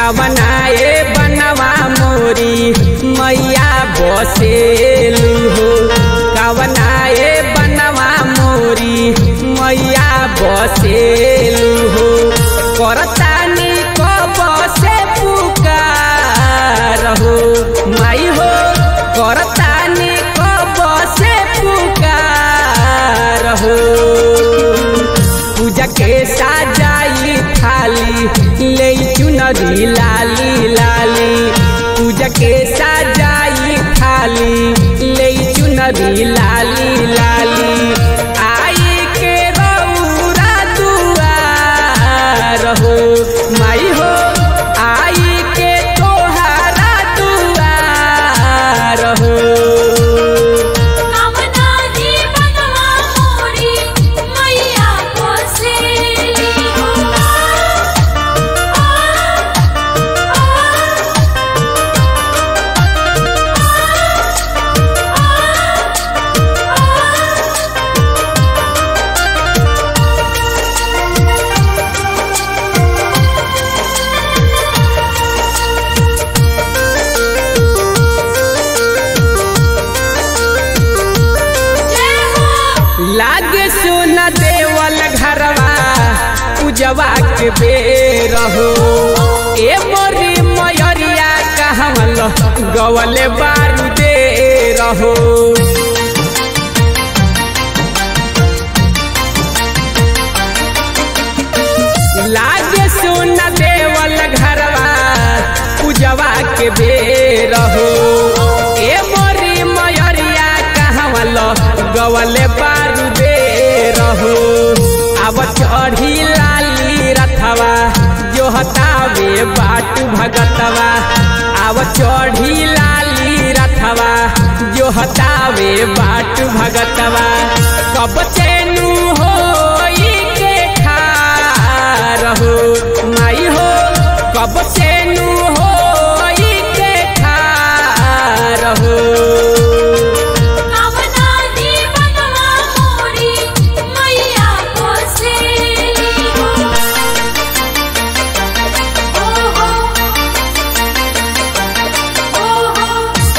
कवनाए बनवा मोरी मैया बसेलू हो कवनाए बनवा मोरी मैया बसेलू हो करतानी को बसे पुकार हो माई हो करतानी को बसे पुकार हो पूजा के साजाई थाली ले चुनरी लाली लाली पूजा के साजाई थाली ले चुनरी लाली लाली आई के रौरा दुआर हो माई हो आई के तोहारा दुआर हो कामना दी बनवा मोरी मैया बसेली हो जय हो लागे सुन देवल घरवा पूजवा के बेर हो ए मोरी मयरिया कहवल गवले बारू दे रहो लागे सुन देवल घरवा पूजवा के बेर हो ए मोरी मयरिया कहवल गवले बारू दे रहो अब चढ़ी लाली रथवा जो हतावे बाट भगतवा अब चढ़ी लाली रथवा जो हतावे बाट भगतवा कब चैनु हो के खार हो माई हो कब चैनु हो के खार हो कामना दी बनवा मोरी मैया बसेली हो ओ हो ओ हो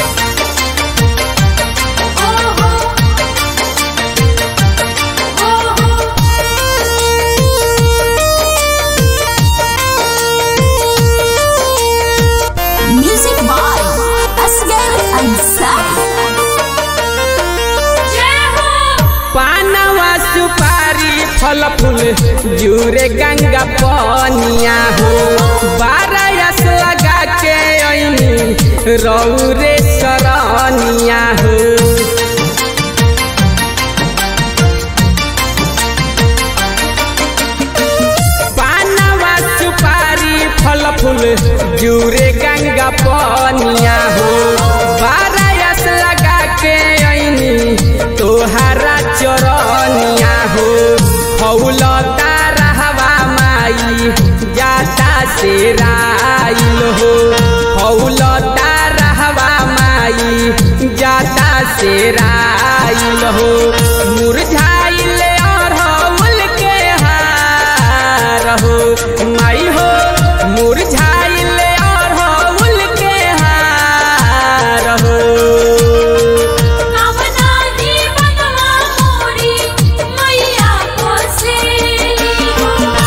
ओ हो ओ हो Music by Asghar Ansari. जय हो पानवा सुपारी फल फूल जूरे गंगा पनिया हो बारस लगा के ऐनी रौरे सरनिया हो पानवा सुपारी फल फूल जूरे गंगा पनिया हो बारस लगा के ऐनी तोहारा चरनिया हो फौलता रहवा माई जाता से राइल हो फौलता रहवा माई जाता से राइल हो मुरझाइल अरहुल के हार हो माई हो मुरझाइल अरहुल के हार हो कामना दी बनवा मोरी मैया बसेली हो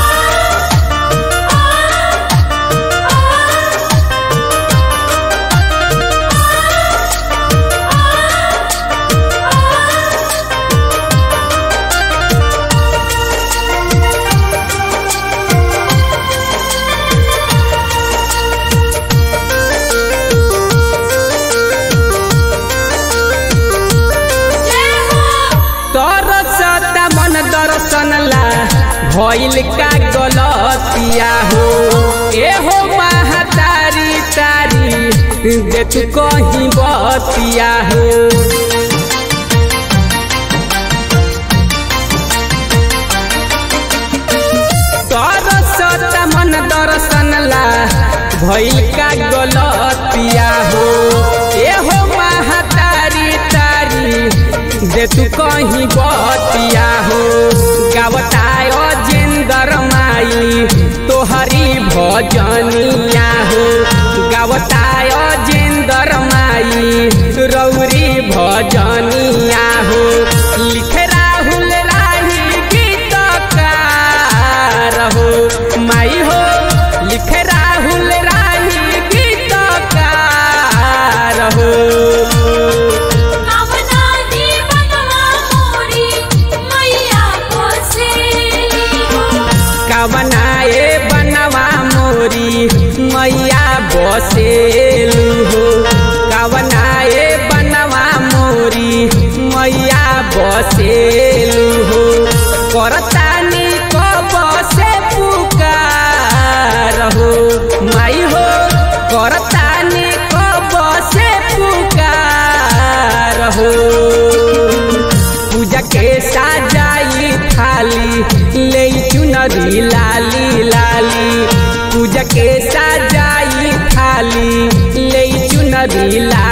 जय हो तरसता मन दर्शन ला भइल का गलतिया हो ए हो महातारी तारी दे तू कहीं बतिया हो तरसता मन दर्शन ला भइल का गलतिया हो ए हो महातारी तारी दे तू कहीं बतिया हो गावताय जिंदर माई तोहरी भजनिया हो गावताय जिंदर माई रौरी भजनिया हो लिखे राहुल राही गीतकार हो माई हो लिखे राहुल राही गीतकार हो कामना दीवनवा मोरी मैया बसेली हो कवनाए बनवा मोरी मैया बसेलू हो कवनाए बनवा मोरी मैया बसेलू हो करतानी को बसे पुकार हो माई हो करतानी को बसे पुकार हो पूजा के साजाई थाली ले चुनरी लाली लाली पूजा के साजाई थाली ले चुनरी लाली